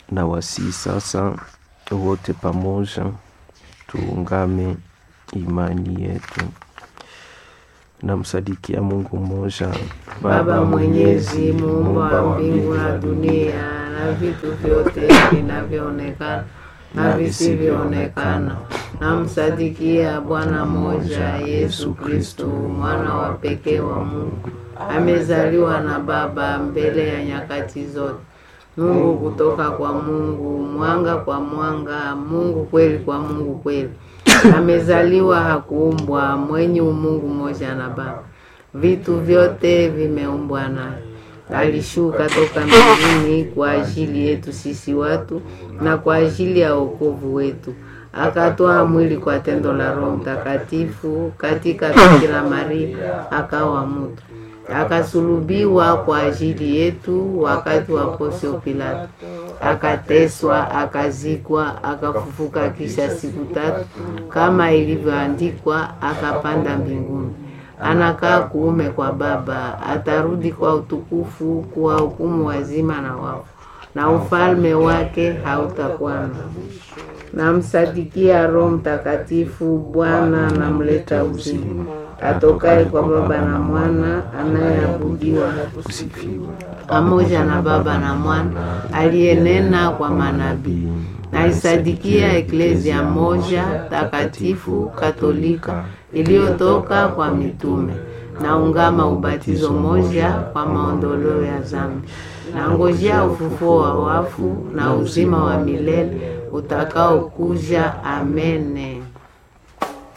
na wasii sasa wote pamoja tuungame imani yetu. Namsadikia Mungu mmoja, Baba Mwenyezi, muumba wa mbingu na dunia na vitu vyote vinavyoonekana na visivyoonekana. Namsadikia Bwana mmoja, Yesu Kristo, mwana wa pekee wa Mungu, amezaliwa na Baba mbele ya nyakati zote. Mungu kutoka kwa Mungu, mwanga kwa mwanga, Mungu kweli kwa Mungu kweli. Amezaliwa, hakuumbwa, mwenye umungu mmoja na Baba. Vitu vyote vimeumbwa naye. Alishuka toka mbinguni kwa ajili yetu sisi watu na kwa ajili ya wokovu wetu, akatoa mwili kwa tendo la Roho Mtakatifu katika Bikira Maria, akawa mtu akasulubiwa kwa ajili yetu wakati wa Pontio Pilato, akateswa, akazikwa, akafufuka kisha siku tatu kama ilivyoandikwa, akapanda mbinguni, anakaa kuume kwa Baba, atarudi kwa utukufu kuwahukumu wazima na wafu, na ufalme wake hautakuwa na Namsadikia Roho Mtakatifu, Bwana namleta uzima, atokaye kwa Baba na Mwana, anayeabudiwa pamoja na Baba na Mwana, aliyenena kwa manabii. Naisadikia Eklezia moja takatifu Katolika iliyotoka kwa mitume. Naungama ubatizo moja kwa maondoleo ya dhambi. Nangojea ufufuo wa wafu na uzima wa milele utakaokuja. Amene.